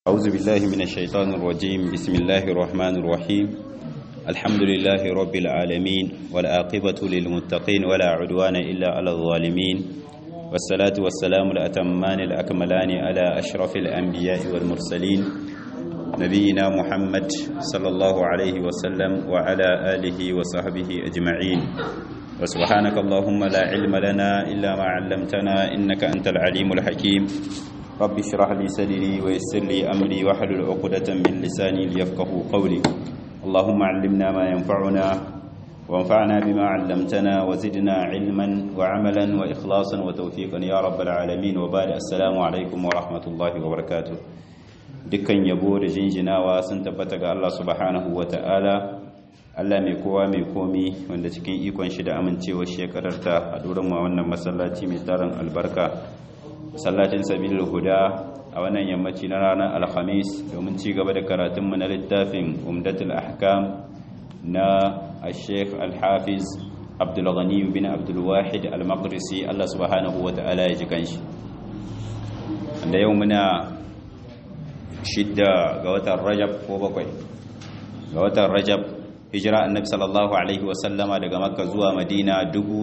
أعوذ بالله من الشيطان الرجيم بسم الله الرحمن الرحيم الحمد لله رب العالمين والعاقبة للمتقين ولا عدوان إلا على الظالمين والصلاة والسلام الأتمان الأكملان على أشرف الأنبياء والمرسلين نبينا محمد صلى الله عليه وسلم وعلى آله وصحبه أجمعين وسبحانك اللهم لا علم لنا إلا ما علمتنا إنك أنت العليم الحكيم رب اشرح لي صدري ويسر لي أمري واحلل عقدة من لساني ليفقه قولي اللهم علمنا ما ينفعنا وانفعنا بما علمتنا وزدنا علما وعملا وإخلاصا وتوفيقا يا رب العالمين وبعد السلام عليكم ورحمة الله وبركاته dukkan yabo da jinjinawa sun tabbata ga Allah subhanahu wa ta'ala Allah mai kowa mai komi wanda cikin ikon shi da amincewa shi ya kararta a duran ma wannan masallaci mai tarin albarka masallacin sabilul huda a wannan yammaci na ranar alhamis domin ci gaba da karatunmu na littafin umdatul ahkam na al-sheikh al-hafiz abdulghani bin abdulwahid al-maqdisi Allah subhanahu wa ta'ala ya ji kanshi da yau muna shidda ga watan rajab ko bakwai ga watan rajab hijira annabi sallallahu alaihi wasallama daga makka zuwa madina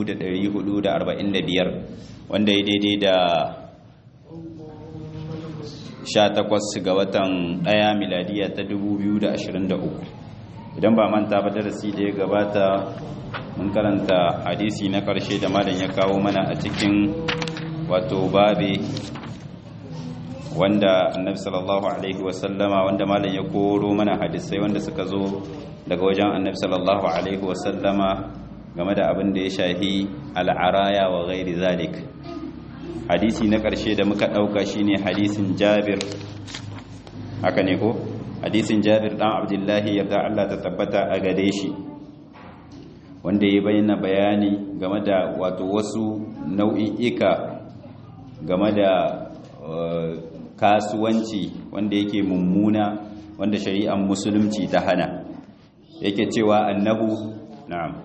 1445 wanda ya daidai da 18 ga watan ɗaya miladiya ta 2023 idan ba manta ba darasi da ya gabata mun karanta hadisi na ƙarshe da malam ya kawo mana a cikin wato babe wanda annabi sallallahu alaihi wasallama wanda malam ya koro mana hadisai wanda suka zo daga wajen annabi sallallahu alaihi wasallama game da abin da ya shahi al'araya wa ghairi zalik hadisi na ƙarshe da muka ɗauka shine hadisin jabir haka ne ko hadisin jabir ɗan abdullahi yarda Allah ta tabbata a gare shi wanda ya bayyana bayani game da wato wasu nau'i'ika game da kasuwanci wanda yake mummuna wanda shari'ar musulunci ta hana yake cewa annahu na'am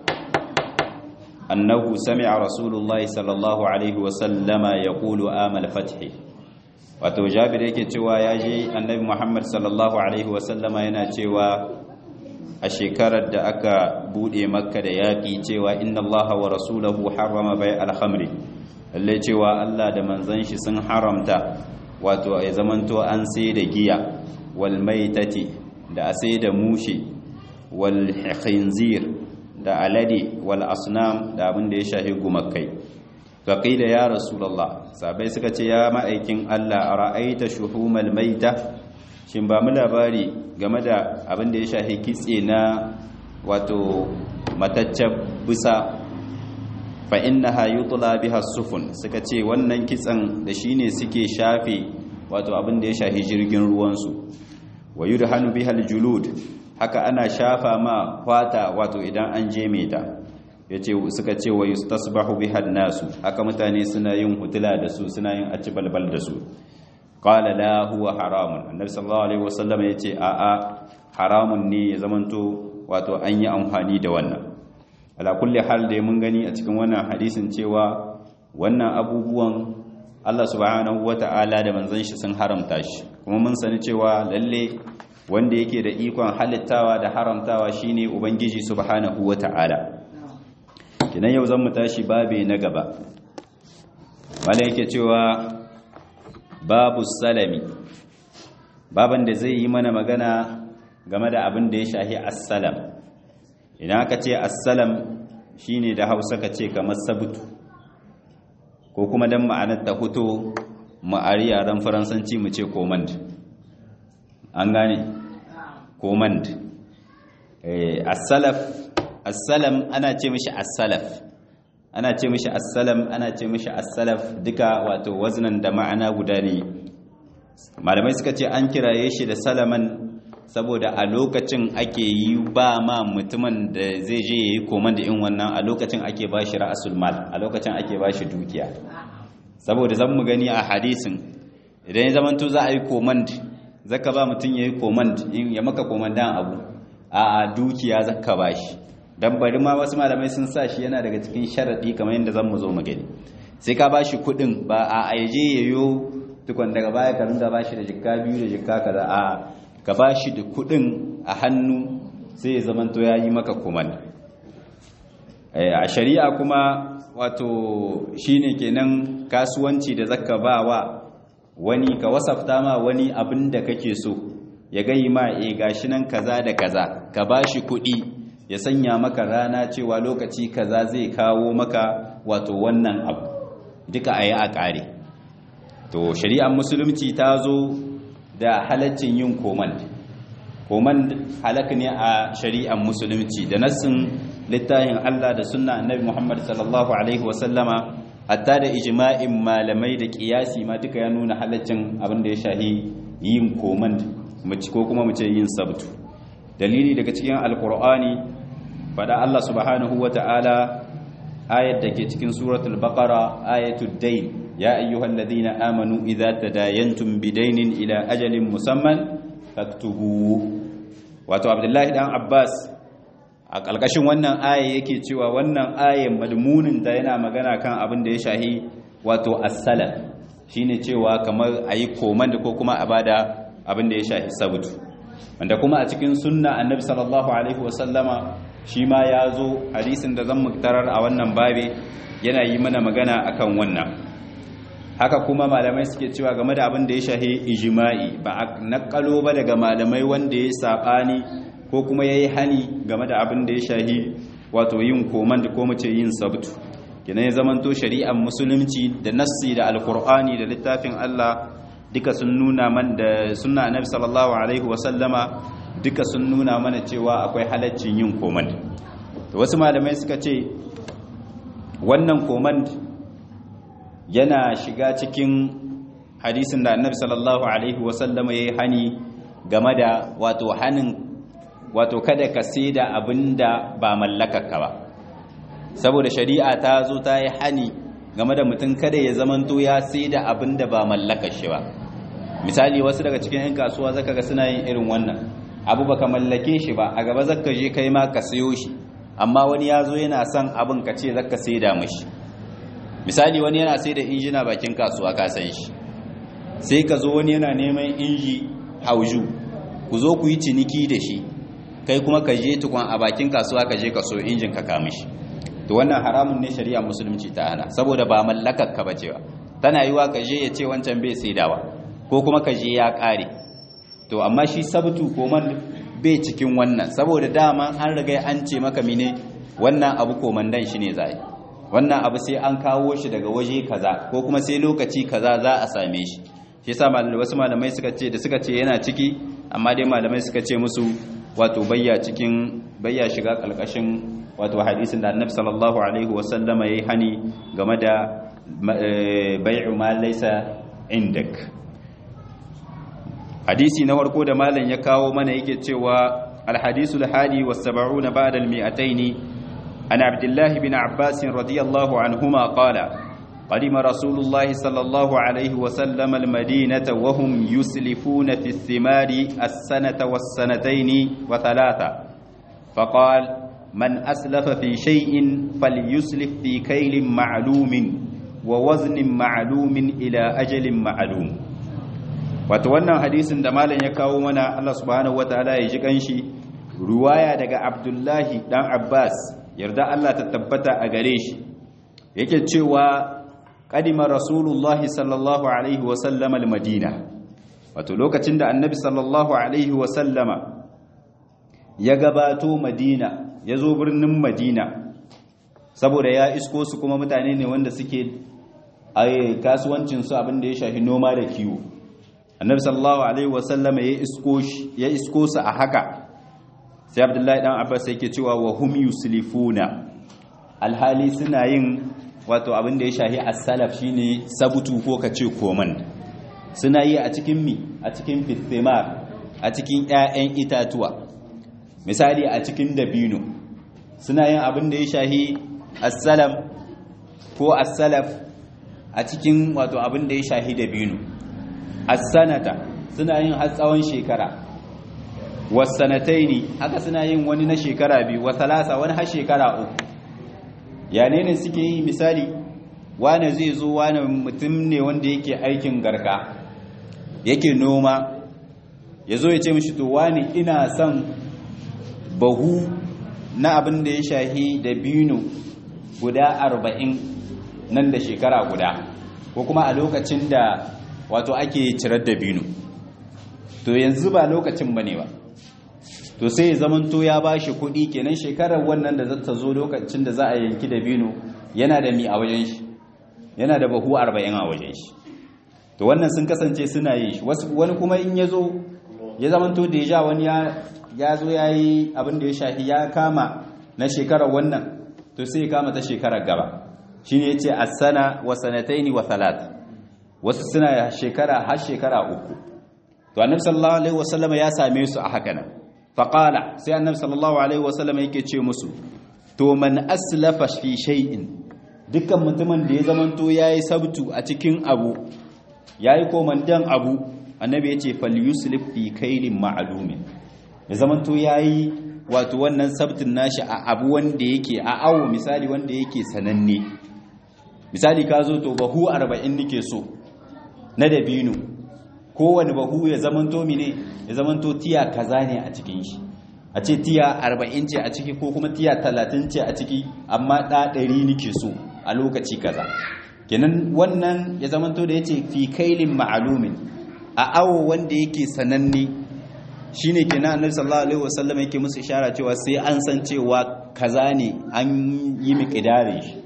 annahu sami'a rasulullahi sallallahu alaihi wasallama yaqulu amal fathi wato jabir yake cewa yaji annabi muhammad sallallahu alaihi wasallama yana cewa a shekarar da aka bude makka da yaki cewa inna allaha wa rasulahu harrama bai al-khamri lalle cewa Allah da manzon shi sun haramta wato ya zamanto an sai da giya wal maitati da a sai da mushe wal khinzir da alade wal asnam da abin da ya shahi gumakai faqila ya rasulullah sabai suka ce ya ma'aikin Allah ara'aita shuhumal maita shin ba mu labari game da abin da ya shahi kitse na wato mataccen bisa fa innaha yutla biha sufun suka ce wannan kitsan da shine suke shafe wato abin da ya shafi jirgin ruwan su wa yudhanu biha aljulud haka ana shafa ma fata wato idan an je ta yace suka ce wa yustasbahu biha nasu haka mutane suna yin hutula da su suna yin acibalbal da su qala la huwa haramun annabi sallallahu alaihi wasallam yace a a haramun ne ya zamanto wato an yi amfani da wannan ala kulli hal da mun gani a cikin wannan hadisin cewa wannan abubuwan Allah subhanahu wata'ala da manzon shi sun haramta shi kuma mun sani cewa lalle wanda yake da ikon halittawa da haramtawa shine ubangiji subhanahu wata'ala kinan yau zan mu tashi babe na gaba mala yake cewa babu salami baban da zai yi mana magana game da abin da ya shahi assalam idan aka ce assalam shine da hausa ka ce kamar sabutu ko kuma don ma'anar ta fito ma'ari yaren faransanci mu ce command an gane command assalaf assalam ana ce mishi assalaf ana ce mishi assalam ana ce mishi assalaf duka wato waznan da ma'ana guda ne malamai suka ce an kiraye shi da salaman saboda a lokacin ake yi ba ma mutumin da zai je ya yi koman da in wannan a lokacin ake ba shi ra'asul mal a lokacin ake ba shi dukiya saboda zan mu gani a hadisin idan ya zamanto za a yi komand zaka ba mutum ya yi komand ya maka komandan abu a dukiya zaka ba shi dan bari ma wasu malamai sun sa shi yana daga cikin sharadi kamar yadda zan mu zo mu gani sai ka ba shi kuɗin ba a aje yayo tukun daga baya ka ringa bashi da jikka biyu da jikka kaza a ka bashi da kudin a hannu sai ya zamanto ya yi maka kuman a shari'a kuma wato shine kenan kasuwanci da zaka ba wa wani ka wasafta ma wani abin da kake so ya gayi ma e gashi nan kaza da kaza ka bashi kuɗi ya sanya maka rana cewa lokaci kaza zai kawo maka wato wannan abu duka ayi a ƙare to shari'ar musulunci ta zo da halaccin yin komand komand halak ne a shari'ar musulunci da nassin littafin Allah da sunna annabi Muhammad sallallahu alaihi wasallama hatta da ijma'in malamai da kiyasi ma duka ya nuna halaccin abin da ya shahi yin komand ko kuma mu ce yin sabtu dalili daga cikin alqur'ani fada Allah subhanahu wata'ala ayat da ke cikin suratul baqara ayatud dayn ya ayyuhalladhina amanu idza tadayantum bidaynin ila ajalin musamman faktubu wato abdullahi dan abbas a ƙalƙashin wannan aya yake cewa wannan ayan madmunin ta yana magana kan abin da ya shahi wato as-salaf shine cewa kamar ayi komanda ko kuma a bada abin da ya shahi sabutu wanda kuma a cikin sunna annabi sallallahu alaihi wasallama shi ma ya zo hadisin da zan muktarar a wannan babe yana yi mana magana akan wannan haka kuma malamai suke cewa game da abin da ya shahi ijma'i ba a nakalo ba daga malamai wanda ya saɓani ko kuma ya yi hani game da abin da ya shahi wato yin koman da ko mace yin sabtu kina ya zamanto shari'ar musulunci da nassi da alkur'ani da littafin Allah duka sun nuna man da sunna annabi sallallahu alaihi wa sallama duka sun nuna mana cewa akwai halaccin yin koman to wasu malamai suka ce wannan koman yana shiga cikin hadisin da annabi sallallahu alaihi wa sallama yayi hani game da wato hanin wato kada ka saida abinda ba mallakarka ba saboda shari'a ta zo ta yi hani game da mutum kada ya zamanto ya saida abinda ba mallakar shi ba misali wasu daga cikin 'yan kasuwa zaka ga suna yin irin wannan abu baka mallake shi ba a gaba zaka je kai ma ka sayo shi amma wani ya zo yana son abin ka ce zaka saida mashi misali wani yana saida injina bakin kasuwa ka san shi sai ka zo wani yana neman inji hauju ku zo ku yi ciniki da shi kai kuma ka je tukun a bakin kasuwa ka je ka so injin ka kama shi to wannan haramun ne shari'a musulunci ta hana saboda ba mallakar ka bace ba tana yiwa ka je ya ce wancan bai saidawa ko kuma ka je ya kare to amma shi sabtu ko man bai cikin wannan saboda dama an riga an ce maka mine wannan abu komandan shi ne zai wannan abu sai an kawo shi daga waje kaza ko kuma sai lokaci kaza za a same shi shi yasa wasu malamai suka ce da suka ce yana ciki amma dai malamai suka ce musu wato bayya cikin bayya shiga kalkashin wato hadisin da annabi sallallahu alaihi wasallama yayi hani game da bai'u ma laysa indak hadisi na farko da malam ya kawo mana yake cewa الحديث الحادي والسبعون بعد المئتين عن عبد الله بن عباس رضي الله عنهما قال قدم رسول الله صلى الله عليه وسلم المدينة وهم يسلفون في الثمار السنة والسنتين وثلاثة فقال من أسلف في شيء فليسلف في كيل معلوم ووزن معلوم إلى أجل معلوم وتوانا حديث دمالا يكاو منا الله سبحانه وتعالى يجيكنشي رواية دقى عبد الله دان عباس يرضى الله تتبتا أغريش yake cewa kadima rasulullahi sallallahu alaihi wasallama al-madina wato lokacin da annabi sallallahu alaihi wasallama ya gabato madina ya zo birnin madina saboda ya isko su kuma mutane ne wanda suke a kasuwancinsu abinda ya shafi noma da kiwo annabi sallallahu alaihi wasallama ya isko ya isko su a haka sai abdullahi dan abbas yake cewa wa hum yuslifuna alhali suna yin wato abin da ya shahi as-salaf shine sabutu ko kace koman suna yi a cikin mi a cikin fithimar a cikin ƴaƴan itatuwa misali a cikin dabino suna yin abin da ya shahi as-salam ko as-salaf a cikin wato abin da ya shahi dabino as-sanata suna yin har tsawon shekara was-sanataini haka suna yin wani na shekara biyu wa thalasa wani har shekara uku yane ne suke yi misali wane zai zo wane mutum ne wanda yake aikin garka yake noma ya zo ya ce mishi to wani ina son bahu na abin da ya shahi da binu guda arba'in nan da shekara guda ko kuma a lokacin da wato ake cirar da binu to yanzu ba lokacin ba ne ba to sai ya zamanto ya ba shi kuɗi kenan shekarar wannan da zata zo lokacin da za a yanki da binu yana da mi a wajen shi yana da bahu arba'in a wajen shi to wannan sun kasance suna yi shi wani kuma in ya zo ya zamanto da ya wani ya zo ya yi abin da ya shafi ya kama na shekarar wannan to sai ya kama ta shekarar gaba shi ne ya ce a sana wa sanataini wa talat wasu suna shekara har shekara uku to annabi sallallahu alaihi wasallam ya same su a haka nan faqala sai annabi sallallahu alaihi wasallam yake ce musu to man aslafa fi shay'in dukkan mutumin da ya zamanto yayi sabtu a cikin abu yayi komandan abu annabi yace falyuslif fi kailin ma'lumin ya zamanto yayi wato wannan sabtin nashi a abu wanda yake a awo misali wanda yake sananne misali ka zo to bahu 40 nike so na dabino kowane bahu ya zamanto mine ya zamanto tiya kaza ne a cikin shi a ce tiya 40 ce a ciki ko kuma tiya 30 ce a ciki amma da 100 nike so a lokaci kaza kenan wannan ya zamanto da yace fi kailin ma'lumin a awo wanda yake sananne shine kenan annabi sallallahu alaihi wasallam yake musu ishara cewa sai an san cewa kaza ne an yi miqdarin shi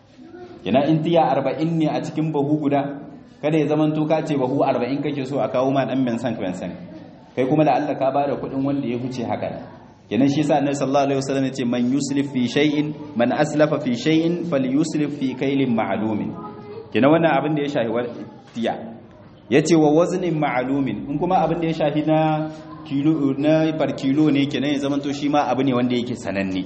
kenan in tiya 40 ne a cikin bahu guda kada ya zaman ka ce bahu 40 kake so a kawo ma dan bensan bensan kai kuma da Allah ka bada kuɗin wanda ya huce haka kenan shi yasa annabi sallallahu alaihi wasallam yace man yuslif fi shay'in man aslafa fi shay'in falyuslif fi kaylin ma'lumin kenan wannan abin da ya shafi tiya yace wa waznin ma'lumin in kuma abin da ya shafi na kilo na par kilo ne kenan ya zaman to shi ma abu ne wanda yake sananne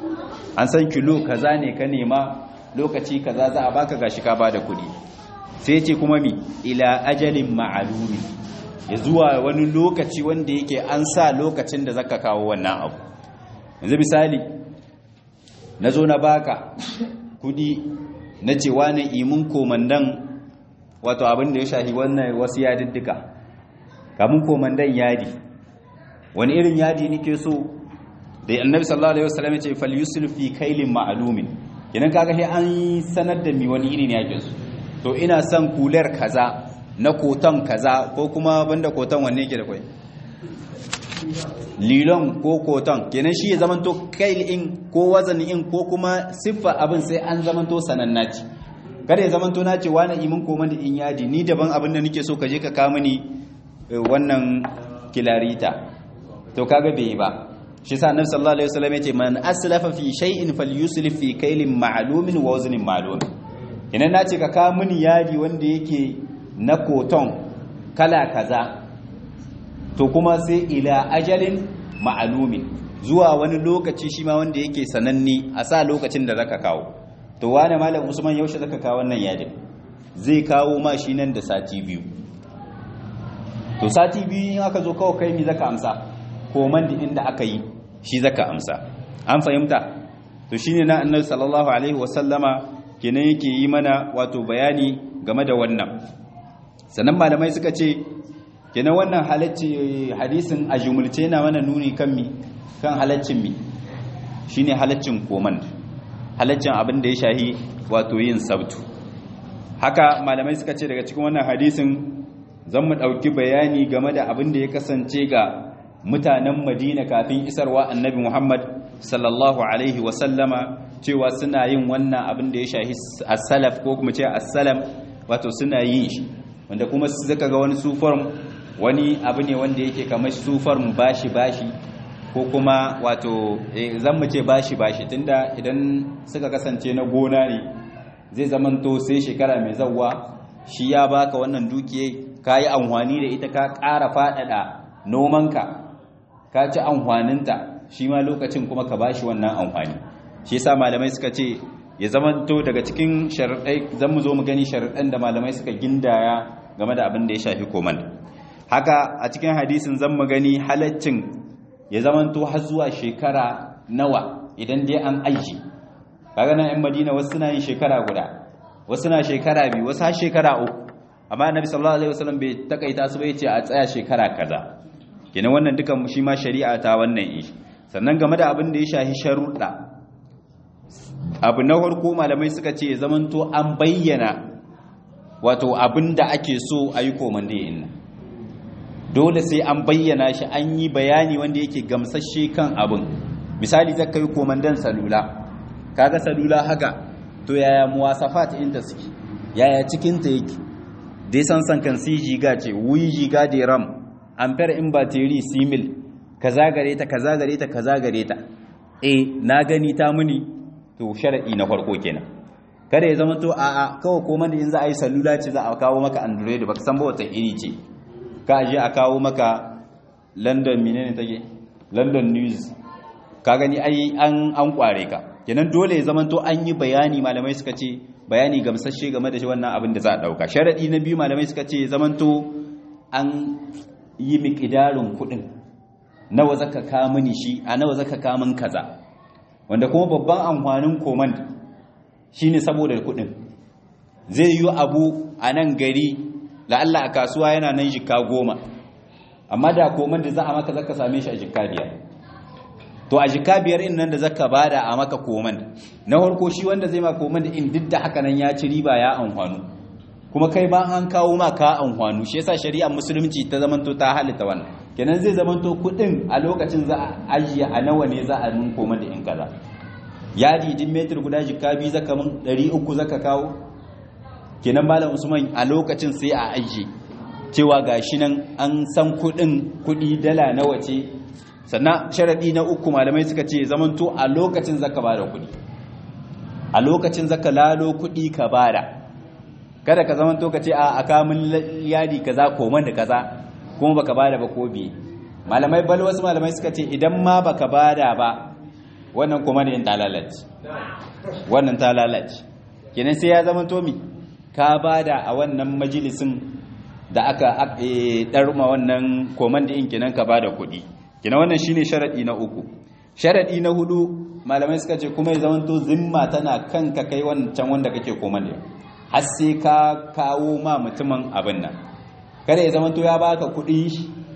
an san kilo kaza ne ka nema lokaci kaza za a baka gashi ka bada kuɗi sai ce kuma mi ila ajalin ma'alumi ya zuwa wani lokaci wanda yake an sa lokacin da zaka kawo wannan abu yanzu misali na zo na baka kudi na ce wani imin komandan wato abin da ya shahi wannan wasu yadiddika kamun komandan yadi wani irin yadi nake so da annabi sallallahu alaihi wasallam ya ce fal yusul fi kailin ma'lumin idan kaga sai an sanar da mi wani iri ne yake so to ina son kular kaza na koton kaza ko kuma banda koton wanne yake da kwai lilon ko koton kenan shi ya zamanto kail in ko wazan in ko kuma siffa abin sai an zamanto sananna ce kada ya zamanto na ce wani imin koma da in yadi ni daban abin da nake so ka je ka kama ni wannan kilarita to kaga bai ba shi sa annabi sallallahu alaihi wasallam yace man aslafa fi shay'in falyuslif fi kailin ma'lumin wa waznin ma'lum idan nace ka ka mini yadi wanda yake na koton kala kaza to kuma sai ila ajalin ma'lumin zuwa wani lokaci shi ma wanda yake sananne a sa lokacin da zaka kawo to wane malam usman yaushe zaka kawo wannan yadin zai kawo ma shi nan da sati biyu to sati biyu in aka zo kawo kai mi zaka amsa koman da inda aka yi shi zaka amsa an fahimta to shine na annabi sallallahu alaihi wasallama kenan yake yi mana wato bayani game da wannan sannan malamai suka ce kenan wannan halacci hadisin a jumulce na mana nuni kan mi kan halaccin mi shine halaccin koman halaccin abin da ya shahi wato yin sabtu haka malamai suka ce daga cikin wannan hadisin zan mu ɗauki bayani game da abin da ya kasance ga mutanen madina kafin isarwa annabi muhammad sallallahu alaihi wasallama cewa suna yin wannan abin da ya shahi as-salaf ko kuma ce as-salam wato suna yin shi wanda kuma suka ga wani sufar wani abu ne wanda yake kamar sufar bashi bashi ko kuma wato zan mu ce bashi bashi tunda idan suka kasance na gona ne zai zamanto sai shekara mai zawwa shi ya baka wannan dukiyai ka yi amfani da ita ka ƙara faɗaɗa nomanka ka ci amfaninta shi ma lokacin kuma ka bashi wannan amfani shi yasa malamai suka ce ya zamanto daga cikin sharaɗai zan mu zo mu gani sharaɗan da malamai suka gindaya game da abin da ya shafi koman haka a cikin hadisin zan mu gani halaccin ya zamanto har zuwa shekara nawa idan dai an aiki kaga nan 'yan madina wasu suna yin shekara guda wasu na shekara biyu wasu har shekara uku amma annabi sallallahu alaihi wasallam bai takaita su bai ce a tsaya shekara kaza kenan wannan dukan shi ma shari'a ta wannan ishi sannan game da abin da ya shahi sharuɗa abu na farko malamai suka ce zamanto an bayyana wato abin da ake so a yi komande inna dole sai an bayyana shi an yi bayani wanda yake gamsashe kan abin misali zaka yi komandan salula kaga salula haka to yaya muwasafat inda suke yaya cikin ta yake dai san san kan si giga ce wuyi giga da ram ampere in battery simil kaza gare ta kaza gare ta kaza gare ta eh na gani ta muni to sharadi na farko kenan kada ya zama to a a kawai komanda in za a yi salula ce za a kawo maka android baka san ba wata iri ce ka je a kawo maka london menene take london news ka gani ai an an kware ka kenan dole ya zamanto an yi bayani malamai suka ce bayani gamsashe game da shi wannan abin da za a dauka sharadi na biyu malamai suka ce zamanto an yi miƙidarin kuɗin nawa zaka ka mini shi a nawa zaka ka min kaza wanda kuma babban amfanin command shine saboda kuɗin zai yi abu a nan gari la'alla a kasuwa yana nan jika goma amma da command za a maka zaka same shi a jika biyar to a jika biyar in nan da zaka bada a maka command na farko shi wanda zai ma command in duk da haka nan ya ci riba ya amfanu kuma kai ba an kawo ma ka amfanu shi yasa shari'ar musulunci ta zamanto ta halitta wannan kenan zai zamanto kudin a lokacin za a ajiye a nawa ne za a nun koma da in kaza yadi din metir guda jika biyu zaka mun 300 zaka kawo kenan malam usman a lokacin sai a ajiye cewa gashi nan an san kudin kudi dala nawa ce sannan sharadi na uku malamai suka ce zamanto a lokacin zaka bada kudi a lokacin zaka lalo kudi ka bada kada ka zama to ka ce a kamun yadi kaza koman da kaza kuma baka bada ba ko biye malamai bal wasu malamai suka ce idan ma baka bada ba wannan kuma da yin talalaci wannan talalaci kenan sai ya zama to mi ka bada a wannan majalisin da aka ɗarma wannan koman da in kenan ka bada kuɗi kenan wannan shine sharadi na uku sharadi na hudu malamai suka ce kuma ya zama to zimma tana kanka kai wancan wanda kake koman da har sai ka kawo ma mutumin abin nan kada ya zama to ya baka kuɗi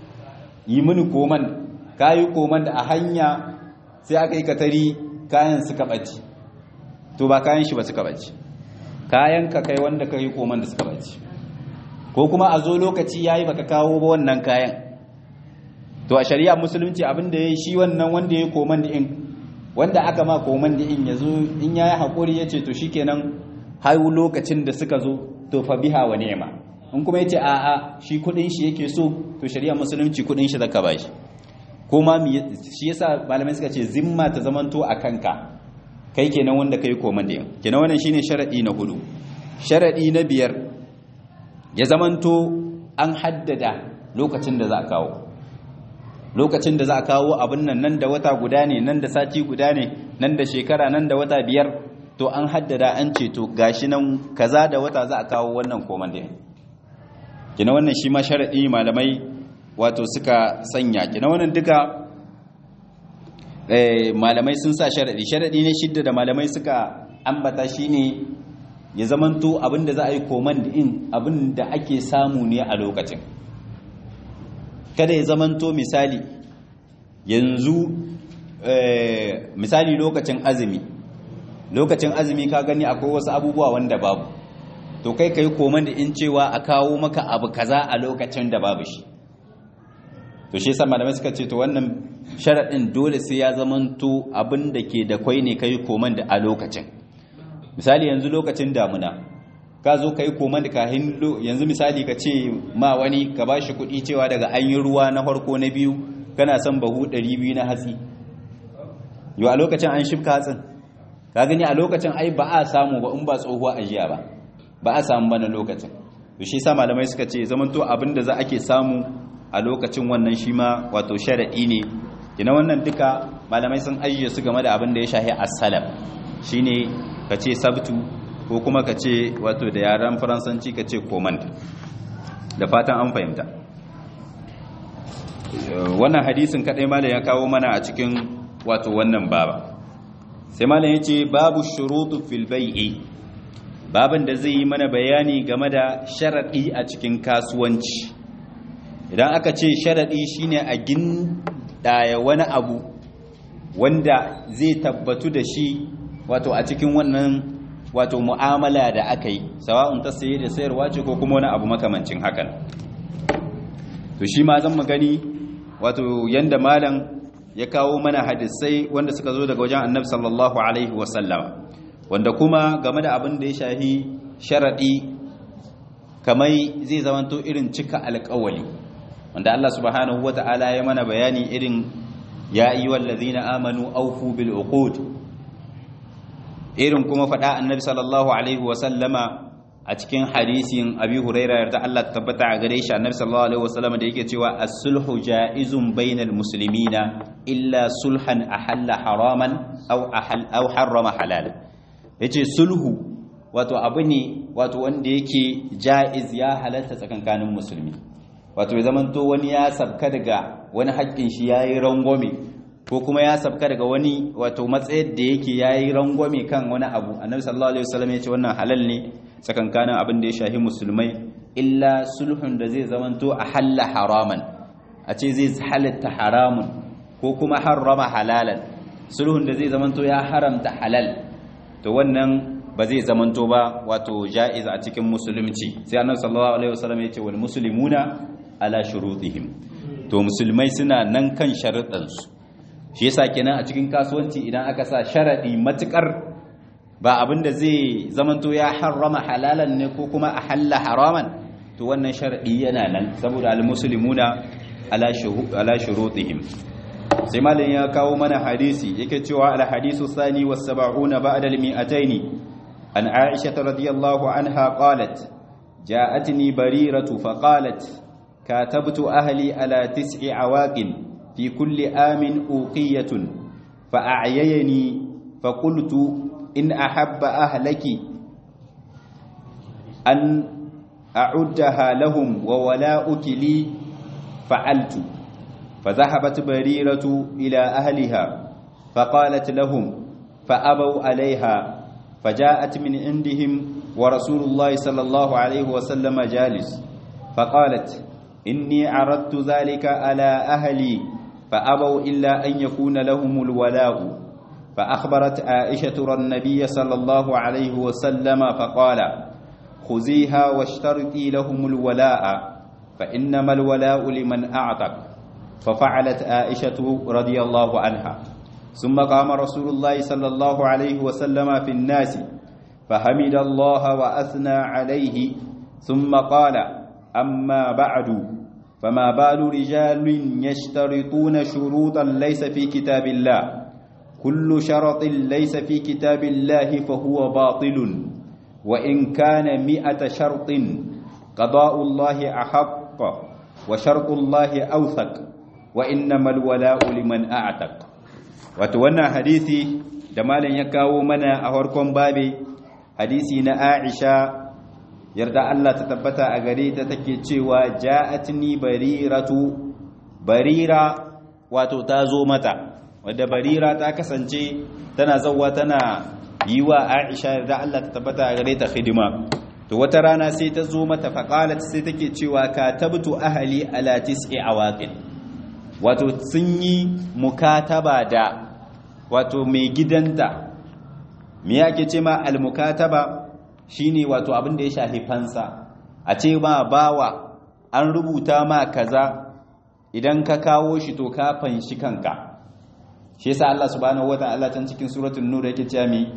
yi mini koman ka yi koman da a hanya sai aka yi katari kayan suka ɓaci to ba kayan shi ba suka ɓaci kayan ka kai wanda ka yi koman da suka ɓaci ko kuma a zo lokaci ya yi baka kawo ba wannan kayan to a shari'a musulunci abin da ya yi shi wannan wanda ya yi koman da in wanda aka ma koman da in ya zo in ya yi haƙuri ya ce to shi kenan har lokacin da suka zo to fa biha wa ni'ma in kuma yace a a shi kudin shi yake so to shari'a musulunci kudin shi zaka bashi kuma shi yasa malamai suka ce zimma ta zamanto a kanka kai kenan wanda kai koman da kenan wannan shine sharadi na hudu sharadi na biyar ya zamanto an haddada lokacin da za a kawo lokacin da za a kawo abin nan nan da wata guda ne nan da sati guda ne nan da shekara nan da wata biyar to an haddada an ce to gashi nan kaza da wata za a kawo wannan koman da kina wannan shi ma sharadi malamai wato suka sanya kina wannan duka eh malamai sun sa sharadi sharadi ne shidda da malamai suka ambata shine ya zamanto abinda za a yi koman din abinda ake samu ne a lokacin kada ya zamanto misali yanzu misali lokacin azumi lokacin azumi ka gani akwai wasu abubuwa wanda babu to kai kai koman da in cewa a kawo maka abu kaza a lokacin da babu shi to shi yasa malamai suka ce to wannan sharadin dole sai ya zamanto abin da ke da kwai ne kai koman da a lokacin misali yanzu lokacin damuna ka zo kai koman da kahin yanzu misali ka ce ma wani ka bashi kuɗi cewa daga an yi ruwa na farko na biyu kana son bahu 200 na hatsi yau a lokacin an shifka hatsin ka gani a lokacin ai ba a samu ba in ba tsohuwa ajiya ba ba a samu ba na lokacin to shi sa malamai suka ce zamanto abin da za ake samu a lokacin wannan shi ma wato sharaɗi ne ina wannan duka malamai sun ajiye su game da abin da ya shahi as-salam shine ka ce sabtu ko kuma ka ce wato da yaren faransanci ka ce command da fatan an fahimta wannan hadisin kadai malam ya kawo mana a cikin wato wannan baba sai malam yace babu shurutu fil bai'i baban da zai yi mana bayani game da sharaɗi a cikin kasuwanci idan aka ce sharaɗi shine a gindaya wani abu wanda zai tabbatu da shi wato a cikin wannan wato mu'amala da aka yi sawa'un ta saye da sayarwa ce ko kuma wani abu makamancin hakan to shi ma zan gani wato yanda malam ya kawo mana hadisai wanda suka zo daga wajen annabi sallallahu alaihi wasallam wanda kuma game da abin da ya shahi sharadi kamai zai zamanto irin cika alƙawali wanda Allah subhanahu wata'ala ya mana bayani irin ya ayyuhal ladzina amanu awfu bil uqud irin kuma faɗa annabi sallallahu alaihi wasallama a cikin hadisin abi huraira yarda Allah tabbata a gare shi annabi sallallahu alaihi wasallama da yake cewa as-sulhu ja'izun bainal muslimina illa sulhan ahalla haraman aw ahal aw harrama halal yace sulhu wato abu ne wato wanda yake ja'iz ya halatta tsakankanin musulmi wato ya zamanto wani ya sabka daga wani haƙƙin shi yayi rangwame ko kuma ya sabka daga wani wato matsayin da yake yayi rangwame kan wani abu annabi sallallahu alaihi wasallam ya ce wannan halal ne tsakankanin abin da ya shahi musulmai illa sulhun da zai zamanto a halla haraman a ce zai halatta haramun ko kuma harrama halalan sulhun da zai zamanto ya haramta halal to wannan ba zai zamanto ba wato ja'iz a cikin musulunci sai annabi sallallahu alaihi wasallam ya ce wal muslimuna ala shurutihim to musulmai suna nan kan sharuɗansu shi yasa kenan a cikin kasuwanci idan aka sa sharadi matukar ba abin da zai zamanto ya harrama halalan ne ko kuma a halla haraman to wannan sharadi yana nan saboda almuslimuna ala ala shurutihim sai malin ya kawo mana hadisi yake cewa al hadisu sani was 70 ba'da al mi'ataini an aisha radhiyallahu anha qalat ja'atni bariratu faqalat katabtu ahli ala tis'i awaqin في كل آم أوقية فأعييني فقلت إن أحب أهلك أن أعدها لهم وولاؤك لي فعلت فذهبت بريرة إلى أهلها فقالت لهم فأبوا عليها فجاءت من عندهم ورسول الله صلى الله عليه وسلم جالس فقالت إني عرضت ذلك على أهلي فأبوا إلا أن يكون لهم الولاء فأخبرت عائشة النبي صلى الله عليه وسلم فقال خذيها واشترطي لهم الولاء فإنما الولاء لمن أعتق ففعلت عائشة رضي الله عنها ثم قام رسول الله صلى الله عليه وسلم في الناس فحمد الله وأثنى عليه ثم قال أما بعد فما بال رجال يشترطون شروطا ليس في كتاب الله كل شرط ليس في كتاب الله فهو باطل وإن كان مئة شرط قضاء الله أحق وشرط الله أوثق وإنما الولاء لمن أعتق وتوانا حديثي دمالا يكاو منا أهوركم بابي حديثي عائشة yarda Allah ta tabbata a gare ta take cewa ja'atni bariratu barira wato ta zo mata wadda barira ta kasance tana zawwa tana yi wa Aisha yarda Allah ta tabbata a gare ta hidima to wata rana sai ta zo mata faqalat sai take cewa katabtu ahli ala tis'i awaqin wato sun yi mukataba da wato mai gidanta me yake ce ma al mukataba shine wato abin da ya shafi fansa a ce ma bawa an rubuta ma kaza idan ka kawo shi to ka fanshi kanka shi yasa Allah subhanahu wataala can cikin suratul nur yake cewa mi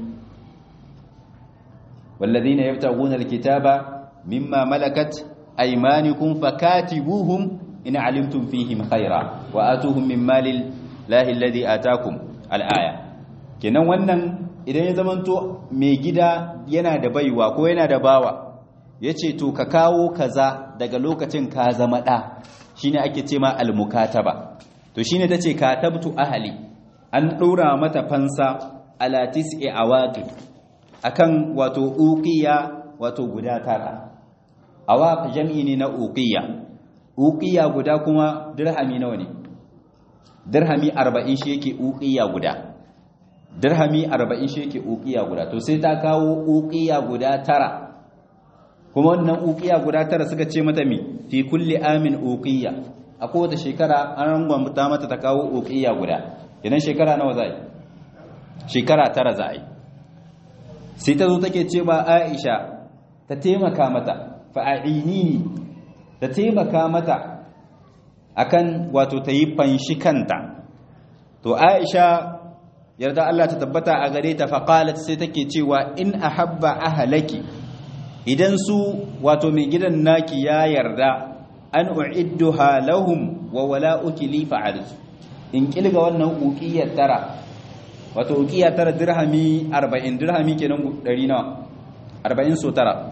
walladhina yabtaguna alkitaba mimma malakat aymanukum fakatibuhum in alimtum fihim khaira wa atuhum min malil lahi alladhi atakum alaya kenan wannan idan ya zamanto mai gida yana da baiwa ko yana da bawa ya ce to ka kawo kaza daga lokacin ka zama ɗa shi ne ake ce ma almukataba to shi ne ta ce katabtu ahali an ɗora mata fansa alatis e awatu akan wato uqiya wato guda tara awaq jam'i ne na uqiya uqiya guda kuma dirhami nawa ne dirhami 40 shi yake uqiya guda dirhami 40 shi yake uqiya guda to sai ta kawo uqiya guda tara kuma wannan uqiya guda tara suka ce mata mi fi kulli amin uqiya a kowace shekara an rangwamta mata ta kawo uqiya guda idan shekara nawa za yi shekara tara za yi sai ta zo take ce ba Aisha ta taimaka mata fa'aini ta taimaka mata akan wato ta yi fanshi kanta to Aisha yarda Allah ta tabbata a gare ta faqalat sai take cewa in ahabba ahlaki idan su wato mai gidan naki ya yarda an uidduha lahum wa wala'uki li fa'altu in kilga wannan uqiyar tara wato uqiyar tara dirhami 40 dirhami kenan 100 nawa 40 so tara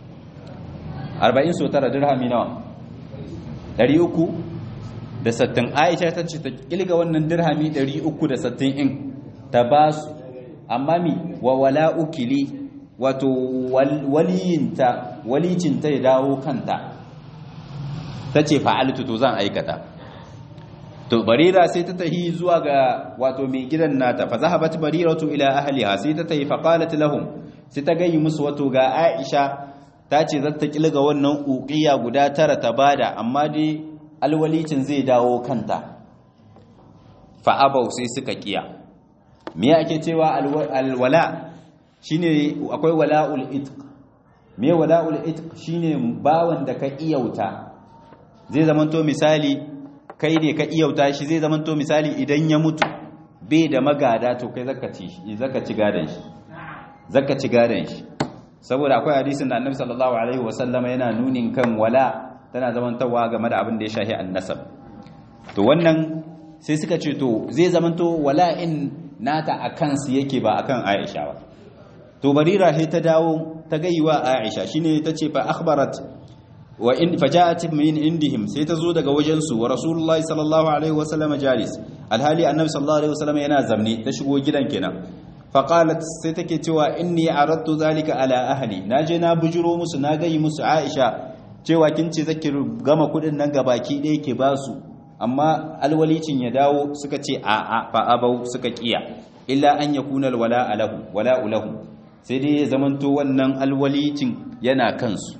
40 so tara dirhami nawa 300 da sattin Aisha ta ce ta kilga wannan dirhami 360 in ta ba su amma mi wa wala'uki li wato waliyinta walicinta ya dawo kanta ta ce fa'altu to zan aikata to barira sai ta tahi zuwa ga wato mai gidan nata fa zahabat bariratu ila ahliha sai ta tahi faqalat lahum sai ta gayi musu wato ga Aisha ta ce za ta kilga wannan uqiya guda tara ta bada amma dai alwalicin zai dawo kanta fa abau sai suka kiya me ake cewa alwala shine akwai wala'ul itq me wala'ul itq shine bawan da ka iyauta zai zamanto misali kai ne ka iyauta shi zai zamanto misali idan ya mutu bai da magada to kai zaka ci shi zaka ci gadan shi zaka ci gadan shi saboda akwai hadisin da Annabi sallallahu alaihi wasallama yana nunin kan wala tana zamantawa game da abin da ya shahi annasab to wannan sai suka ce to zai zamanto wala'in nata akan su yake ba akan Aisha ba to barira sai ta dawo ta gaiwa Aisha shine tace fa akhbarat wa in faja'at min indihim sai ta zo daga wajen su wa rasulullahi sallallahu alaihi wasallam jalis alhali annabi sallallahu alaihi wasallam yana zamne ta shigo gidan kenan fa qalat sai take cewa inni aradtu zalika ala ahli naje na bujuro musu na gayi musu Aisha cewa kin ce zaki gama kudin nan gabaki ɗaya ke basu amma alwalicin ya dawo suka ce a a fa abau suka kiya illa an yakuna alwala alahu wala lahu sai dai ya zamanto wannan alwalicin yana kansu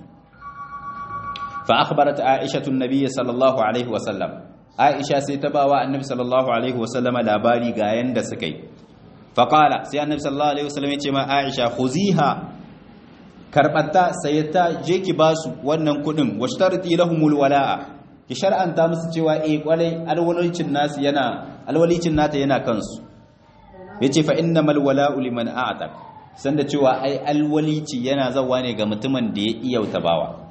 fa akhbarat aisha an-nabiy sallallahu alaihi wasallam aisha sai ta bawa annabi sallallahu alaihi wasallam labari ga yanda suka yi fa qala sai annabi sallallahu alaihi wasallam ya ce ma aisha khuziha karbata sayyata je ki basu wannan kudin washtarti lahumul wala'a ki shar'anta musu cewa eh kwalai alwalicin nasu yana alwalicin nata yana kansu yace fa innamal wala'u liman a'taq sanda cewa ai alwalici yana zawa ne ga mutumin da ya iyauta bawa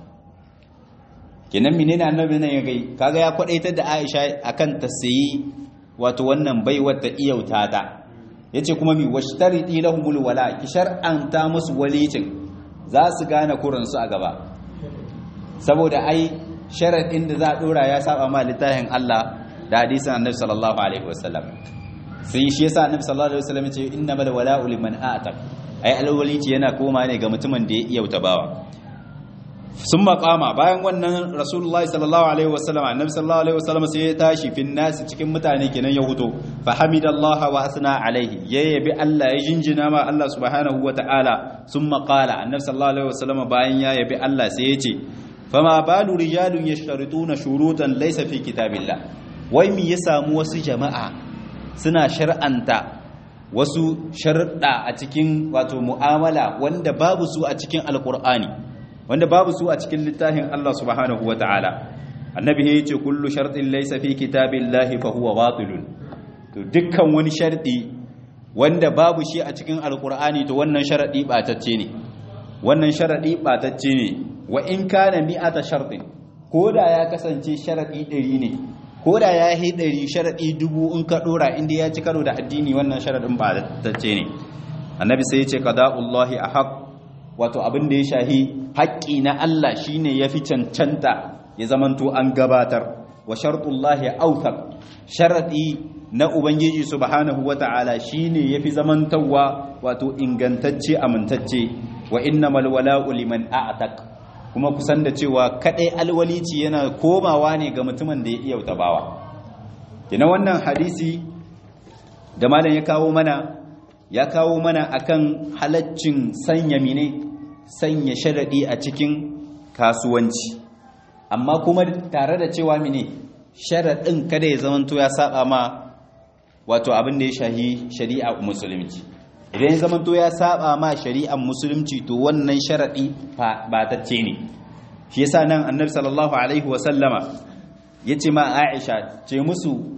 kenan menene annabi nan ya gai kaga ya kwadaitar da Aisha akan ta sayi wato wannan baiwar ta iyauta ta yace kuma mi washtariti lahumul wala ki shar'anta musu walicin za su gane kurin su a gaba saboda ai sharadin da za a dora ya saba ma littafin Allah da hadisin annabi sallallahu alaihi wasallam sai shi yasa annabi sallallahu alaihi wasallam ya ce innamal wala'u liman a'taq ai alwalici yana koma ne ga mutumin da ya iyauta bawa sun makama bayan wannan rasulullahi sallallahu alaihi wasallam annabi sallallahu alaihi wasallam sai ya tashi fin nasi cikin mutane kenan ya huto fa hamidallahi wa asna alaihi ya yabi Allah ya jinjina ma Allah subhanahu wa ta'ala sun qala annabi sallallahu alaihi wasallam bayan ya yabi Allah sai ya ce fama balu rijalun yashtarituna shurutan laysa fi kitabillah wai me ya samu wasu jama'a suna shar'anta wasu sharuɗa a cikin wato mu'amala wanda babu su a cikin alkur'ani wanda babu su a cikin littafin Allah subhanahu wa ta'ala annabi ya ce kullu sharɗin laysa fi kitabillahi fa huwa batilun to dukkan wani sharɗi wanda babu shi a cikin alkur'ani to wannan sharaɗi ɓatacce ne wannan sharaɗi ɓatacce ne wa in kana mi'ata sharɗin ko da ya kasance sharaɗi ɗari ne ko da ya yi ɗari sharaɗi dubu in ka ɗora inda ya ci karo da addini wannan sharaɗin ba tacce ne annabi sai ya ce qada'ullahi ahaq wato abin da ya shahi haƙƙi na Allah shine yafi cancanta ya zamanto an gabatar wa shartullahi awthaq sharaɗi na ubangiji subhanahu wata'ala shine yafi zamantawa wato ingantacce amintacce wa innamal wala'u liman a'taq kuma kusan da cewa kadai alwalici yana komawa ne ga mutumin da ya iya tabawa kina wannan hadisi da malam ya kawo mana ya kawo mana akan halaccin sanya mine sanya sharadi a cikin kasuwanci amma kuma tare da cewa mine sharadin kada ya zamanto ya saba ma wato abin da ya shahi shari'a musulunci idan ya zamanto ya saba ma shari'ar musulunci to wannan sharadi ba tacce ne shi yasa nan annabi sallallahu alaihi wasallama yace ma Aisha ce musu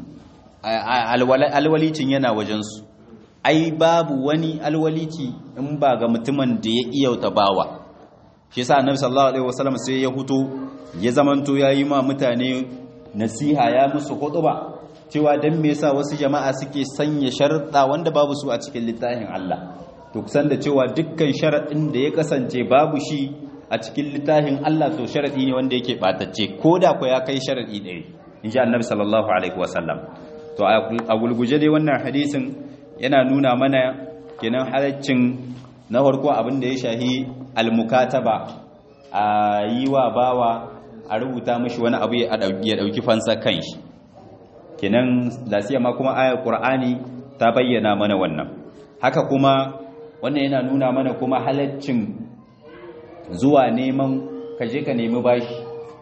alwalicin yana wajensu ai babu wani alwalici in ba ga mutumin da ya iyauta bawa shi yasa annabi sallallahu alaihi wasallam sai ya huto ya zamanto yayi ma mutane nasiha ya musu khutba cewa dan me yasa wasu jama'a suke sanya sharuɗa wanda babu su a cikin littafin Allah to kusan da cewa dukkan sharaɗin da ya kasance babu shi a cikin littafin Allah to sharadi ne wanda yake batacce koda ko ya kai sharadi ɗaya inji annabi sallallahu alaihi wasallam to a gulguje dai wannan hadisin yana nuna mana kenan halaccin na farko abin da ya shahi almukataba a yi wa bawa a rubuta mashi wani abu ya dauki fansa kanshi kenan lasiya ma kuma ayar qur'ani ta bayyana mana wannan haka kuma wannan yana nuna mana kuma halaccin zuwa neman kaje ka nemi bashi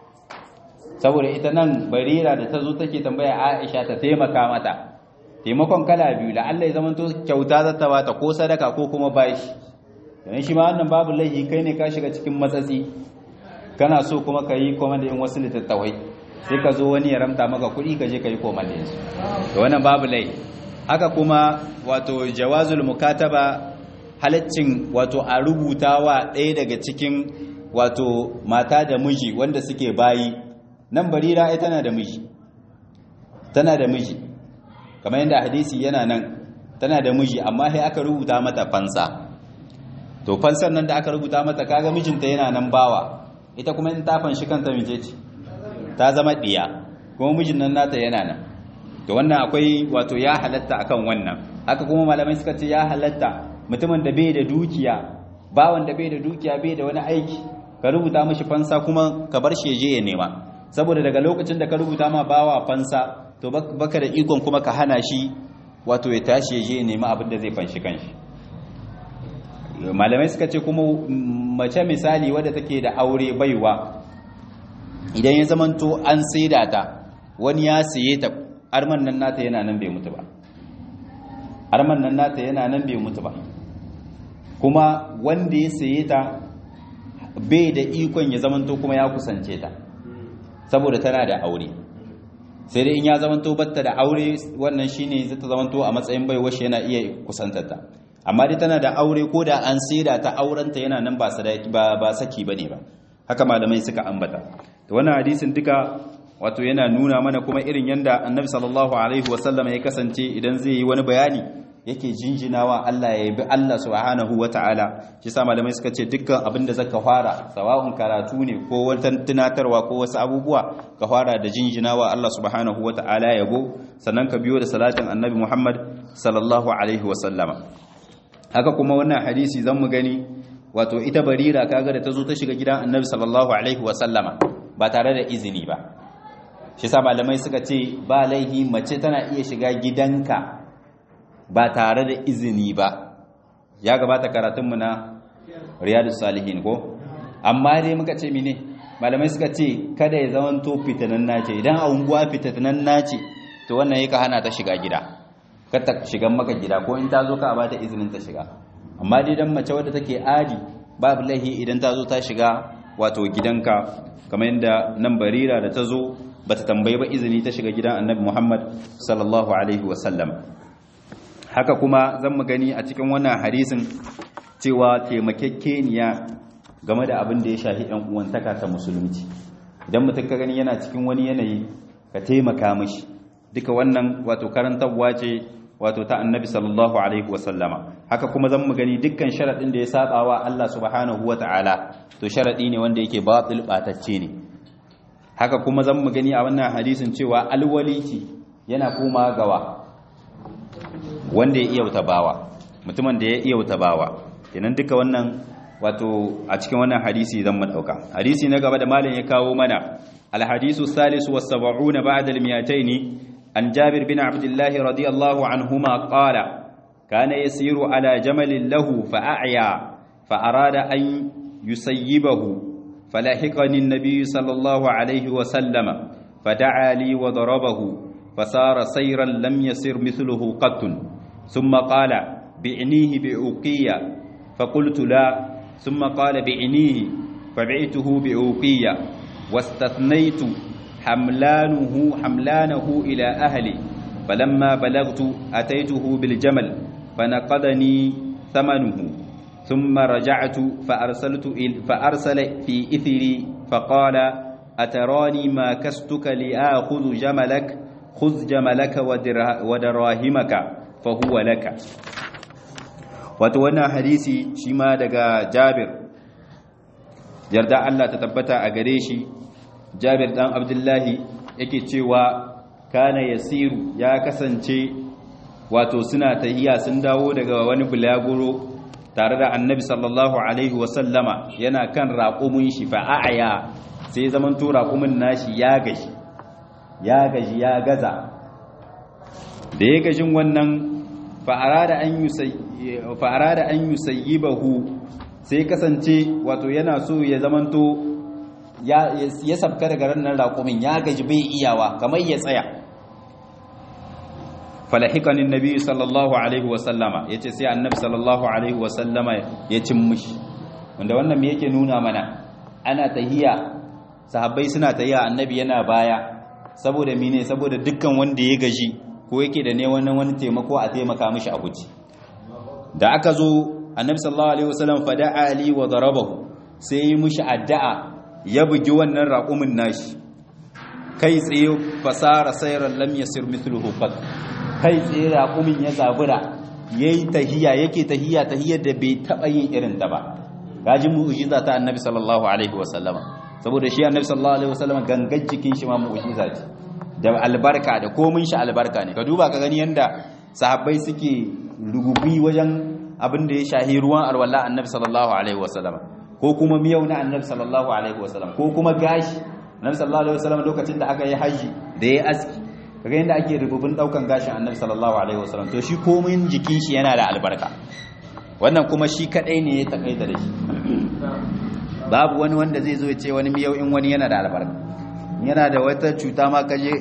saboda ita nan barira da ta zo take tambaya aisha ta taimaka mata taimakon kala biyu da Allah ya zamanto kyauta za ta bata ko sadaka ko kuma bashi yayin shi ma wannan babu laifi kai ne ka shiga cikin matsatsi kana so kuma ka yi komanda in wasu littattafai sai ka zo wani ya ramta maka kuɗi ka je ka yi komanda yansu to wannan babu laifi haka kuma wato jawazul mukataba halaccin wato a rubutawa ɗaya daga cikin wato mata da miji wanda suke bayi nan barira ai tana da miji tana da miji kamar yadda hadisi yana nan tana da miji amma sai aka rubuta mata fansa to fansar nan da aka rubuta mata kaga mijinta yana nan bawa ita kuma in ta fanshi kanta mije ce ta zama diya kuma mijin nan nata yana nan to wannan akwai wato ya halatta akan wannan haka kuma malamai suka ce ya halatta mutumin da bai da dukiya bawan da bai da dukiya bai da wani aiki ka rubuta mishi fansa kuma ka bar shi je ya nema saboda daga lokacin da ka rubuta ma bawa fansa to baka da ikon kuma ka hana shi wato ya tashi ya je ya nema abin da zai fanshi kanshi malamai suka ce kuma mace misali wadda take da aure baiwa idan ya zamanto an saida ta wani ya saye ta arman nan nata yana nan bai mutu ba arman nan nata yana nan bai mutu ba kuma wanda ya saye ta bai da ikon ya zamanto kuma ya kusance ta saboda tana da aure sai dai in ya zamanto batta da aure wannan shine zai ta zamanto a matsayin baiwa shi yana iya kusantar ta amma dai tana da aure ko da an saida ta aurenta yana nan ba sadaki ba ba saki bane ba haka malamai suka ambata to wannan hadisin duka wato yana nuna mana kuma irin yanda annabi sallallahu alaihi wasallam ya kasance idan zai yi wani bayani yake jinjinawa Allah ya yabi Allah subhanahu wataala shi sa malamai suka ce dukkan abin da zaka fara sawa'un karatu ne ko wata tunatarwa ko wasu abubuwa ka fara da jinjinawa Allah subhanahu wataala yabo sannan ka biyo da salatin annabi Muhammad sallallahu alaihi wasallama haka kuma wannan hadisi zan mu gani wato ita barira kaga da ta zo ta shiga gidan annabi sallallahu alaihi wasallama ba tare da izini ba shi sa malamai suka ce ba laihi mace tana iya shiga gidanka ba tare da izini ba ya gabata karatunmu na riyadus salihin ko amma dai muka ce mine malamai suka ce kada ya zama to fitanan nace idan a unguwa fitanan nace to wannan yake hana ta shiga gida kar ta shigan maka gida ko in ta zo ka ba ta izinin ta shiga amma dai dan mace wadda take adi babu laihi idan ta zo ta shiga wato gidanka kamar yadda nan barira da ta zo bata tambayi ba izini ta shiga gidan annabi Muhammad sallallahu alaihi wasallam haka kuma zan mu gani a cikin wannan hadisin cewa taimakekeniya game da abin da ya shahi ɗan uwantaka ta musulunci idan mutum ka gani yana cikin wani yanayi ka taimaka mishi duka wannan wato karantarwa ce wato ta annabi sallallahu alaihi wasallama haka kuma zan mu gani dukkan sharaɗin da ya saba wa Allah subhanahu wata'ala to sharaɗi ne wanda yake batil batacce ne haka kuma zan mu gani a wannan hadisin cewa alwaliki yana koma gawa wanda ya iya wuta bawa mutumin da ya iya wuta bawa kenan duka wannan wato a cikin wannan hadisi zan mu dauka hadisi na gaba da malam ya kawo mana alhadisu salisu was sab'una ba'da al-mi'atayn an jabir bin abdullah radiyallahu anhuma qala kana yasiru ala jamalin lahu fa'aya fa'arada an yusayyibahu falahiqani an-nabiy sallallahu alaihi wa sallama fada'a li wa darabahu fasara sayran lam yasir mithluhu qattun thumma qala bi'nihi bi'uqiyya faqultu la thumma qala bi'nihi fabi'tuhu bi'uqiyya واستثنيت حملانه حملانه إلى أهلي فلما بلغت أتيته بالجمل فنقضني ثمنه ثم رجعت فأرسلت فأرسل في إثري فقال أتراني ما كستك لآخذ جملك خذ جملك ودراهمك فهو لك وتوانا حديثي شما دقا جابر yarda Allah ta tabbata a gare shi Jabir dan Abdullahi yake cewa kana yasiru ya kasance wato suna tahiya sun dawo daga wani bulaguro tare da Annabi sallallahu alaihi wasallama yana kan raƙumin shi fa a'ya sai zaman to raƙumin nashi ya gaji ya gaji ya gaza da ya gajin wannan fa arada an yusayyi fa arada an yusayyibahu sai kasance wato yana so ya zamanto ya sabka daga ranar raƙumin ya gaji bai iyawa kamar ya tsaya falahikanin nabi sallallahu alaihi wasallama ya ce sai annabi sallallahu alaihi wasallama ya cin mushi wanda wannan me yake nuna mana ana tahiya sahabbai suna tahiya annabi yana baya saboda mine saboda dukkan wanda ya gaji ko yake da ne wani wani taimako a taimaka mishi a guji da aka zo annabi sallallahu alaihi wasallam fada'a ali wa darabahu sai yi mushi addu'a ya bugi wannan raqumin nashi kai tsaye fasara sayran lam yasir mithluhu fat kai tsaye raqumin ya zabura yayi tahiya yake tahiya tahiyar da bai taba yin irin ta ba gaji mu'jiza ta annabi sallallahu alaihi wasallam saboda shi annabi sallallahu alaihi wasallam gangan jikin shi ma mu'jiza ce da albarka da komin shi albarka ne ka duba ka gani yanda sahabbai suke rugubi wajen abin da ya shahi ruwan alwala annabi sallallahu alaihi wasallam ko kuma miyau na annabi sallallahu alaihi wasallam ko kuma gashi annabi sallallahu alaihi wasallam lokacin da aka yi haji da ya aski kaga yanda ake rububin daukan gashin annabi sallallahu alaihi wasallam to shi komai jikin shi yana da albarka wannan kuma shi kadai ne ya takaita da shi babu wani wanda zai zo ya ce wani miyau in wani yana da albarka yana da wata cuta ma kaje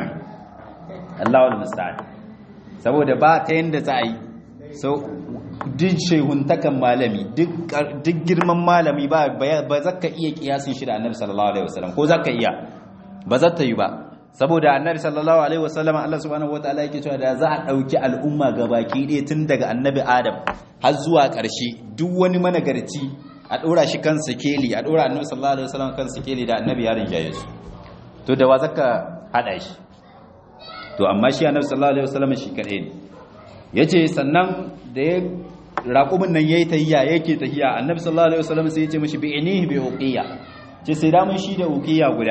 Allahu musta'an saboda ba ta yanda za a yi so duk shehuntakan malami duk girman malami ba ba za ka iya kiyasin shi da annabi sallallahu alaihi wasallam ko za ka iya ba za ta yi ba saboda annabi sallallahu alaihi wasallam Allah subhanahu wataala yake cewa da za a dauki al'umma gabaki ɗaya tun daga annabi Adam har zuwa ƙarshe duk wani managarci a ɗora shi kan sikeli a ɗora annabi sallallahu alaihi wasallam kan sikeli da annabi ya rinjaye su to da wa zaka hada shi to amma shi annabi sallallahu alaihi wasallam shi kadai ne yace sannan da ya raƙumin nan yayi tahiyya yake tahiyya annabi sallallahu alaihi wasallam sai yace mishi bi inihi bi uqiya ce sai da mun shi da uqiya guda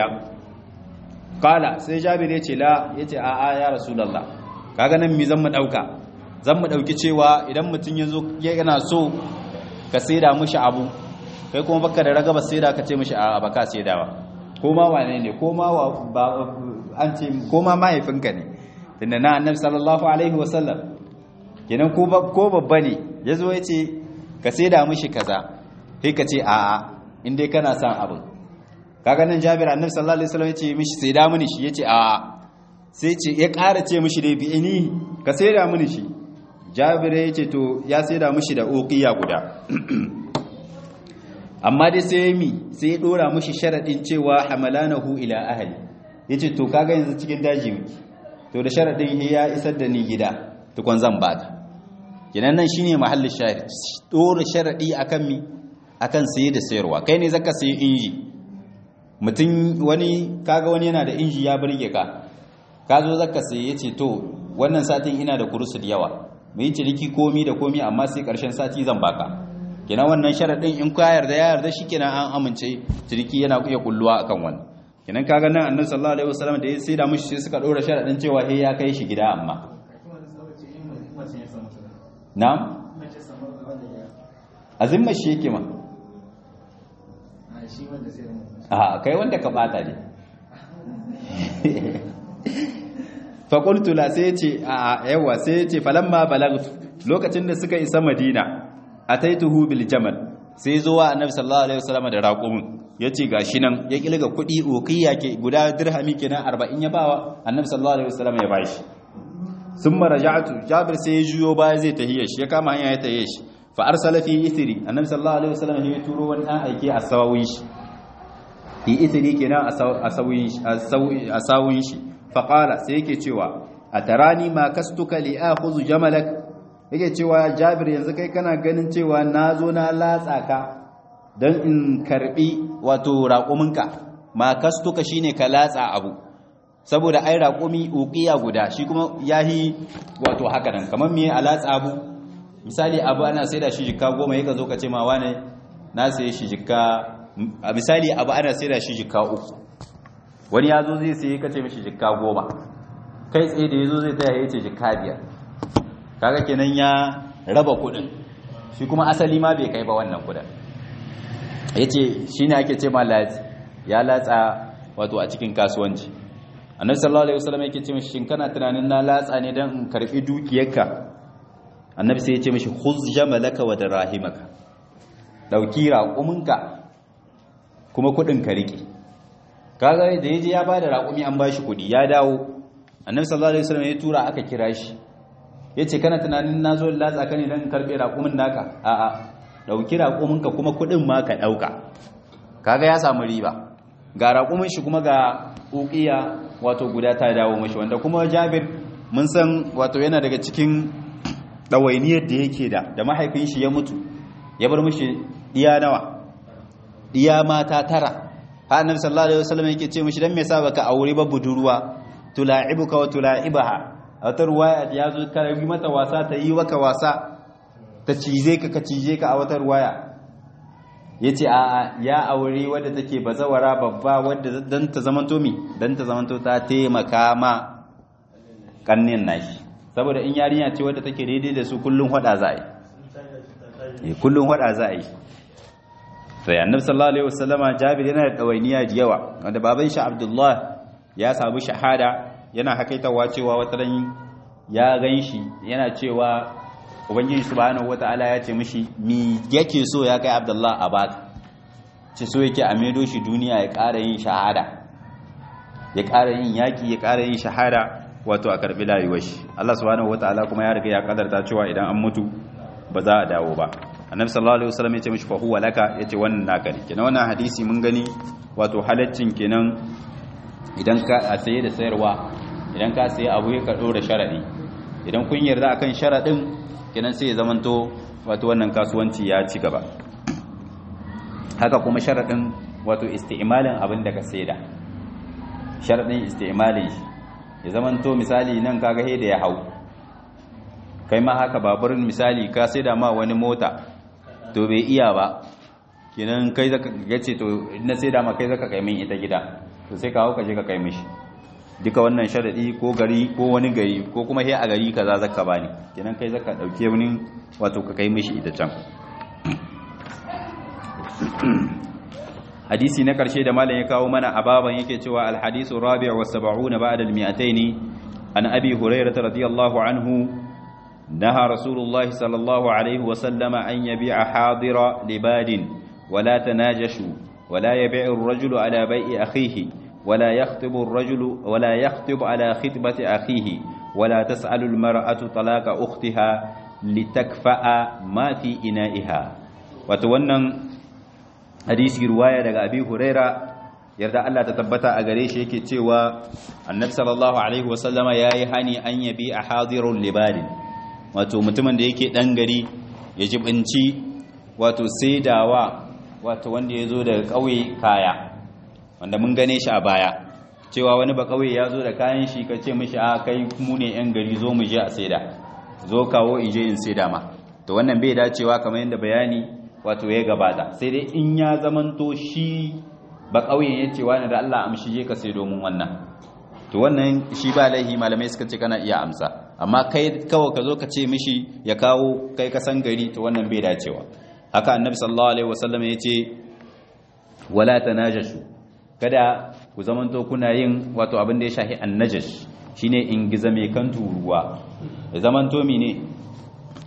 kala sai jabir yace la yace a a ya rasulullah kaga nan mi zan mu dauka zan mu dauki cewa idan mutun yazo yana so ka saida mishi abu kai kuma baka da ragaba saida ka ce mishi a baka saidawa ko ma wane ne ko ma ba an ce ko ma mahaifinka ne tunda na annabi sallallahu alaihi wasallam kenan ko babba ne ya zo ya ce ka saida mishi kaza sai ka ce a'a in dai kana son abin kaga nan jabir annabi sallallahu alaihi wasallam ya ce mishi saida mini shi ya ce a'a sai ce ya ƙara ce mishi dai bi ini ka saida mini shi jabir ya ce to ya saida mishi da uqiya guda amma dai sai mi sai ya dora mishi sharadin cewa hamalanahu ila ahli yace to kaga yanzu cikin daji miki to da sharadin ya isar da ni gida tukun zan baka kenan nan shine mahallin shahid dora sharadi akan mi akan saye da sayarwa kai ne zaka sayi inji mutum wani kaga wani yana da inji ya burge ka ka zo zaka saye yace to wannan satin ina da kurusu da yawa mu yi ciniki komi da komi amma sai karshen sati zan baka kenan wannan sharadin in ka yarda ya yarda shikenan an amince ciniki yana iya kulluwa akan wannan kenan kaga nan annabi sallallahu alaihi wasallam da ya sai da mushi sai suka dora sharadin cewa he ya kai shi gida amma na'am azimma shi yake ma a kai wanda ka bata ne faƙultu la sai ce a yawa sai ce falamma balagtu lokacin da suka isa madina ataituhu bil jamal sai zo wa annabi sallallahu alaihi wasallam da raqumin yace gashi nan ya kilga kudi uqiya ke guda dirhami kenan 40 ya bawa annabi sallallahu alaihi wasallam ya bashi summa raja'tu jabir sai ya juyo baya zai tahiye shi ya kama hanya ya tahiye shi fa arsala fi ithri annabi sallallahu alaihi wasallam ya turo wani dan aike a sawawin shi fi ithri kenan a sawawin shi a sawun shi fa qala sai yake cewa atarani ma kastuka li akhudhu jamalak yake cewa jabir yanzu kai kana ganin cewa na zo na latsa ka don in karbi wato raƙuminka ma kastuka shine ka latsa abu saboda ai raƙumi uqiya guda shi kuma yahi wato haka nan kamar me a latsa abu misali abu ana saida shi jikka goma yaka zo ka ce ma wane na saye shi jikka a misali abu ana saida shi jikka uku wani ya zo zai saye ka ce mishi jikka goma kai tsaye da ya zo zai taya ya ce jikka biyar kaga kenan ya raba kudin shi kuma asali ma bai kai ba wannan kudin yace shine ake ce ma latsi ya latsa wato a cikin kasuwanci annabi sallallahu alaihi wasallam yake ce mishi shin kana tunanin na latsa ne dan in karbi dukiyarka annabi sai ya ce mishi khuz jamalaka wa dirahimaka dauki raƙuminka kuma kudin ka rike kaga da yaje ya bada raƙumi an bashi kudi ya dawo annabi sallallahu alaihi wasallam ya tura aka kira shi ya ce kana tunanin na zo latsa ka ne don karɓe raƙumin naka a'a ɗauki raƙuminka kuma kuɗin ma ka ɗauka kaga ya samu riba ga raƙumin shi kuma ga ukiya wato guda ta dawo mashi wanda kuma jabir mun san wato yana daga cikin ɗawainiyar da yake da da mahaifin shi ya mutu ya bar mashi ɗiya nawa ɗiya mata tara ha annabi sallallahu alaihi wasallam yake ce mashi dan me yasa baka aure ba budurwa tula'ibuka wa tula'ibaha a wata ruwaya ya zo ka yi mata wasa ta yi waka wasa ta cize ka ka cije ka a wata ruwaya ya ce a ya aure wadda take bazawara babba wadda don ta zamanto mi don ta zamanto ta taimaka ma kannin nashi saboda in yarinya ce wadda take daidai da su kullum hada za a yi kullum hada za a yi sai annabi sallallahu alaihi wasallama jabir yana da dawainiya da yawa wanda baban shi abdullah ya samu shahada yana hakaitawa cewa wata ran ya gan shi yana cewa ubangiji subhanahu wataala ya ce mishi mi yake so ya kai abdullah a baka ce so yake a maido shi duniya ya ƙara yin shahada ya ƙara yin yaƙi ya ƙara yin shahada wato a karɓi layuwar shi Allah subhanahu wataala kuma ya riga ya kadarta cewa idan an mutu ba za a dawo ba annabi sallallahu alaihi wasallam ya ce mishi fa huwa laka yace wannan naka ne kenan wannan hadisi mun gani wato halaccin kenan idan ka a saye da sayarwa idan ka saye abu ya karɗo da sharaɗi idan kun yarda akan sharaɗin kenan sai ya zamanto wato wannan kasuwanci ya ci gaba haka kuma sharaɗin wato isti'malin abin da ka saida sharaɗin isti'malin shi ya zamanto misali nan kaga he da ya hau kai ma haka baburin misali ka saida ma wani mota to bai iya ba kenan kai zaka gace to na saida ma kai zaka kai min ita gida to sai ka hau ka je ka kai mishi duka wannan sharadi ko gari ko wani gari ko kuma he a gari kaza zaka bani kenan kai zaka dauke wani wato ka kai mishi ita can hadisi na karshe da malam ya kawo mana a baban yake cewa alhadisu rabi' wa 70 ba'da al-mi'atayn an abi hurairah radiyallahu anhu naha rasulullahi sallallahu alaihi wa sallama an yabi'a hadira libadin wala tanajashu wala yabi'u ar-rajulu ala bai'i akhihi ولا يخطب الرجل ولا يخطب على خطبة أخيه ولا تسأل المرأة طلاق أختها لتكفأ ما في إنائها وتونن حديث رواية daga Abi Huraira yarda Allah ta tabbata a gare shi yake cewa Annabi sallallahu alaihi wasallama yayi hani an yabi a hadirul libadin wato mutumin da yake dan gari ya jibinci wato saidawa wato wanda yazo daga kauye kaya wanda mun gane shi a baya cewa wani ba kauye ya zo da kayan shi ka ce mishi a kai mu ne yan gari zo mu je a saida zo kawo in je in saida ma to wannan bai dacewa kamar yadda bayani wato ya gabata sai dai in ya zamanto shi ba kauyen ya ce wani da Allah amshi je ka sai domin wannan to wannan shi ba laihi malamai suka ce kana iya amsa amma kai kawai ka zo ka ce mishi ya kawo kai ka san gari to wannan bai dacewa haka annabi sallallahu alaihi wasallam ya ce wala tanajashu kada ku zamanto kuna yin wato abin da ya shahi annajash shine in giza mai kan turuwa ya zamanto mine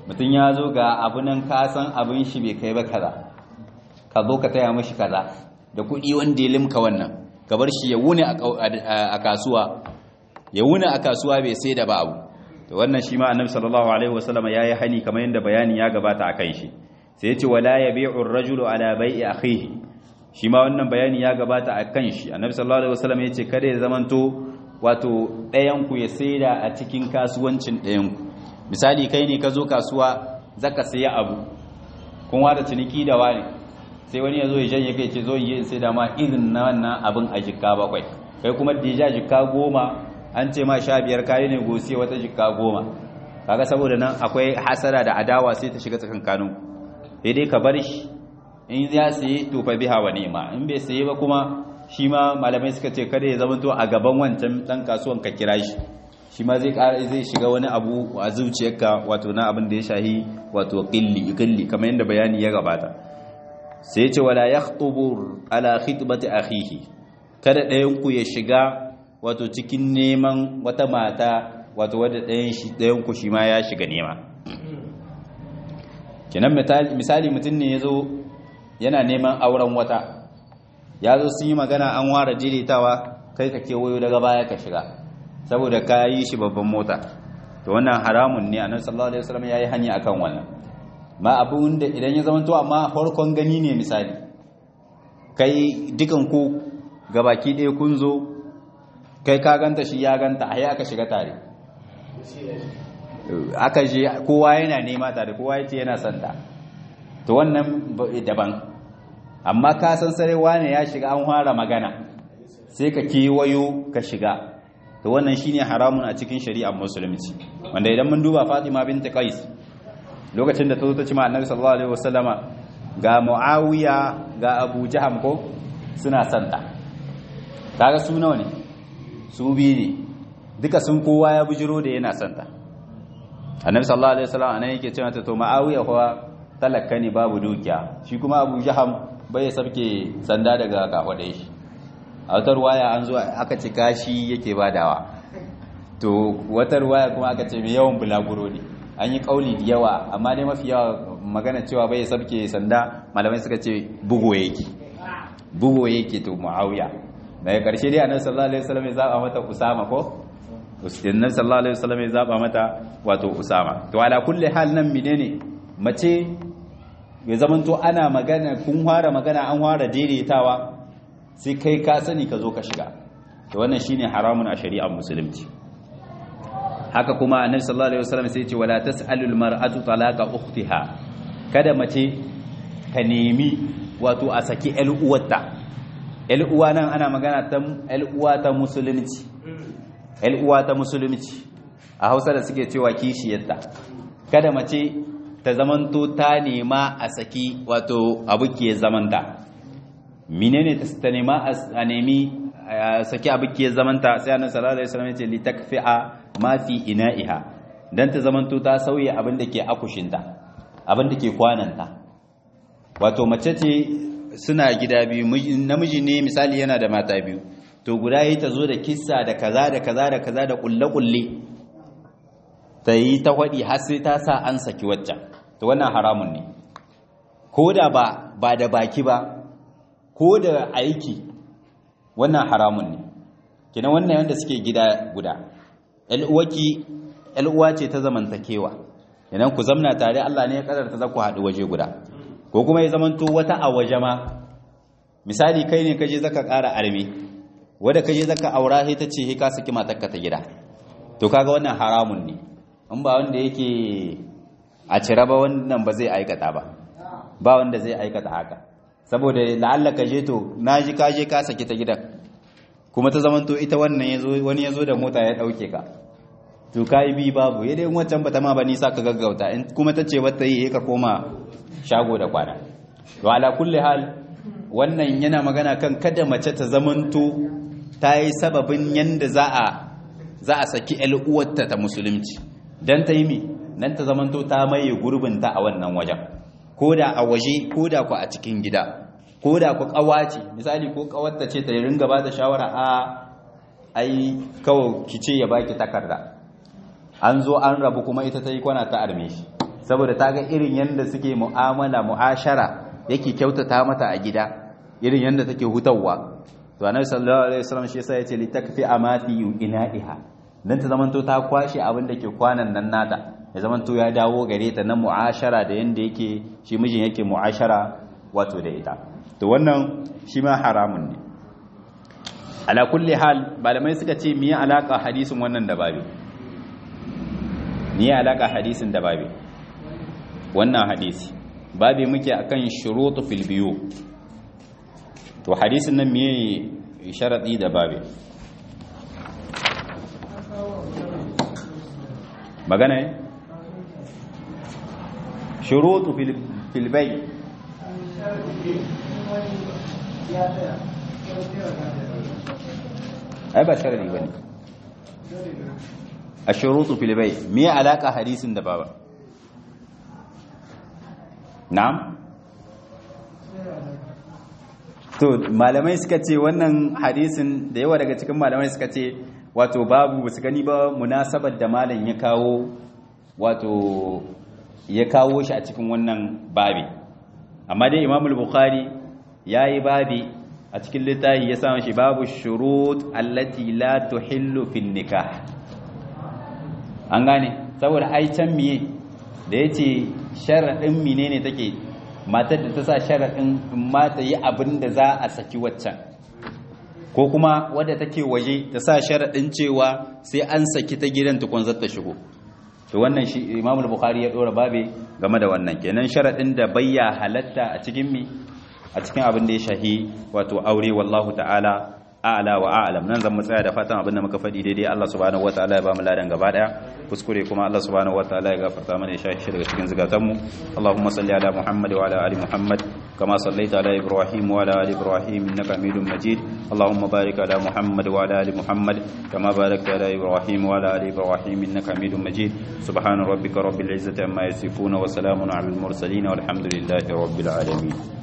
mutum ya zo ga abu nan ka san abin shi bai kai ba kaza ka zo ka taya mishi kaza da kuɗi wanda ya limka wannan ka bar shi ya wuni a kasuwa ya wuni a kasuwa bai sai da ba abu to wannan shi ma annabi sallallahu alaihi wasallam yayi hani kamar yadda bayani ya gabata akan shi sai ya ce wala yabi'u ar-rajulu ala bai'i akhihi shi ma wannan bayani ya gabata akan shi annabi sallallahu alaihi wasallam ya ce kada ya zamanto wato ɗayan ku ya saida a cikin kasuwancin ɗayan ku misali kai ne ka zo kasuwa zaka saya abu kun wada ciniki da wani sai wani ya zo ya janye kai ce zo yi sai da ma irin na wannan abin a jikka bakwai kai kuma dija jikka goma an ce ma sha biyar kayi ne gosi wata jikka goma kaga saboda nan akwai hasara da adawa sai ta shiga tsakankanin sai dai ka bar shi in ya saye to fa biha wa ni'ma in bai saye ba kuma shi ma malamai suka ce kada ya zama to a gaban wancan dan kasuwan ka kira shi shi ma zai ƙara zai shiga wani abu a zuciyarka wato na abin da ya shahi wato qilli qilli kamar yadda bayani ya gabata sai ce wala yakhubu ala khitbati akhihi kada ɗayan ku ya shiga wato cikin neman wata mata wato wadda ɗayan shi ɗayan ku shi ma ya shiga nema kenan misali mutum ne yazo yana neman auren wata ya zo sun yi magana an ware jiritawa kai ka kewayo daga baya ka shiga saboda ka yi shi babban mota to wannan haramun ne annabi sallallahu alaihi wasallam yayi hanya akan wannan ma abun da idan ya zamanto amma farkon gani ne misali kai dukan ku gabaki ɗaya kun zo kai ka ganta shi ya ganta a aka shiga tare aka je kowa yana nema tare kowa yace yana son ta to wannan daban amma ka san sarewa ne ya shiga an fara magana sai ka kewayo ka shiga to wannan shine haramun a cikin shari'ar musulunci wanda idan mun duba Fatima bint Qais lokacin da ta zo ta ci ma Annabi sallallahu alaihi wasallama ga Muawiya ga Abu Jaham ko suna santa kaga su nawa ne su biyu ne duka sun kowa ya bujiro da yana santa Annabi sallallahu alaihi wasallam anan yake cewa ta to Muawiya kuwa talakka ne babu dukiya shi kuma Abu Jaham bai sabke sanda daga kafadai shi a wata ruwaya an zo aka ci kashi yake badawa to wata ruwaya kuma aka ce mai yawan bulaguro ne an yi kauli da yawa amma dai mafi yawa magana cewa bai sabke sanda malamai suka ce bugo yake bugo yake to muawiya daga karshe dai annabi sallallahu alaihi wasallam ya zaba mata usama ko annabi sallallahu alaihi wasallam ya zaba mata wato usama to ala kulli hal nan menene mace ya zamanto ana magana kun fara magana an fara daidaitawa sai kai ka sani ka zo ka shiga to wannan shine haramun a shari'ar musulunci haka kuma annabi sallallahu alaihi wasallam sai ya ce wala tasalul mar'atu talaqa ukhtiha kada mace ka nemi wato a saki ƴar uwarta ƴar uwa nan ana magana ta ƴar uwa ta musulunci ƴar uwa ta musulunci a Hausa da suke cewa kishiyarta kada mace ta zamanto ta nema a saki wato abukiyar zamanta menene ta nema a nemi a saki abukiyar zamanta sai annabi sallallahu alaihi wasallam ya ce litakfi'a ma fi ina'iha dan ta zamanto ta sauye abin da ke akushinta abin da ke kwananta wato mace ce suna gida biyu namiji ne misali yana da mata biyu to guda yi ta zo da kissa da kaza da kaza da kaza da kulle-kulle ta yi ta waɗi har sai ta sa an saki waccan to wannan haramun ne ko da ba ba da baki ba ko da aiki wannan haramun ne kina wannan wanda suke gida guda uwaki uwa ce ta zamantakewa idan ku zamna tare Allah ne ya kadarta za ku haɗu waje guda ko kuma ya zamanto wata a waje ma misali kai ne kaje zaka ƙara arme wanda kaje zaka aura sai ta ce ka saki matarka ta gida to kaga wannan haramun ne in ba wanda yake a cire ba wannan ba zai aikata ba ba wanda zai aikata haka saboda la'alla ka je to na ji ka je ka saki ta gidan kuma ta zamanto ita wannan yazo wani yazo da mota ya dauke ka to kai bi babu yadda in wancan bata ma ba nisa ka gaggauta in kuma ta ce wata yi ka koma shago da kwana to ala kulli hal wannan yana magana kan kada mace ta zamanto ta yi sababin yanda za a za a saki ƴar uwarta ta musulunci dan ta yi mi nan ta zamanto ta maye gurbinta a wannan wajen ko da a waje ko da ku a cikin gida ko da ku kawace misali ko kawarta ce ta ringa ba da shawara a ai kawai ki ce ya baki takarda an zo an rabu kuma ita ta yi kwana ta arme shi saboda ta ga irin yanda suke mu'amala mu'ashara yake kyautata mata a gida irin yanda take hutawa to annabi sallallahu alaihi wasallam shi yasa yace litakfi amati ina'iha dan ta zamanto ta kwashe abin da ke kwanan nan nata ya zamanto ya dawo gare ta na mu'ashara da yanda yake shi mijin yake mu'ashara wato da ita to wannan shi ma haramun ne ala kulli hal malamai suka ce miye alaka hadisin wannan da babe miye alaka hadisin da babe wannan hadisi babe muke akan shurutu fil biyu to hadisin nan miye sharadi da babe magana ne shurutu fil bay ai ba sharadi bane ashurutu fil bay me alaka hadisin da baba na'am to malamai suka ce wannan hadisin da yawa daga cikin malamai suka ce wato babu su gani ba munasabar da malam ya kawo wato ya kawo shi a cikin wannan babi amma dai imamul bukhari yayi babi a cikin littafi ya samu shi babu shurut allati la tuhillu fil nikah an gane saboda ai can miye da yace sharadin menene take matar da ta sa sharadin ma ta yi abin da za a saki waccan ko kuma wadda take waje ta sa sharadin cewa sai an saki ta gidan tukun zata shigo to wannan shi Imam Bukhari ya dora babe game da wannan kenan sharadin da bayya halatta a cikin mi a cikin abin da ya shahi wato aure wallahu ta'ala a'la wa a'lam nan zan mu tsaya da fatan abin da muka faɗi daidai Allah subhanahu wataala ya ba mu ladan gaba daya kuskure kuma Allah subhanahu wataala ya gafarta mana ya shahi shi daga cikin zukatan mu Allahumma salli ala Muhammad wa ala ali Muhammad kama sallaita ala Ibrahim wa ala ali Ibrahim innaka Hamidum Majid Allahumma barik ala Muhammad wa ala ali Muhammad kama barakta ala Ibrahim wa ala ali Ibrahim innaka Hamidum Majid subhana rabbika rabbil izzati amma yasifun wa salamun ala al mursalin walhamdulillahi rabbil alamin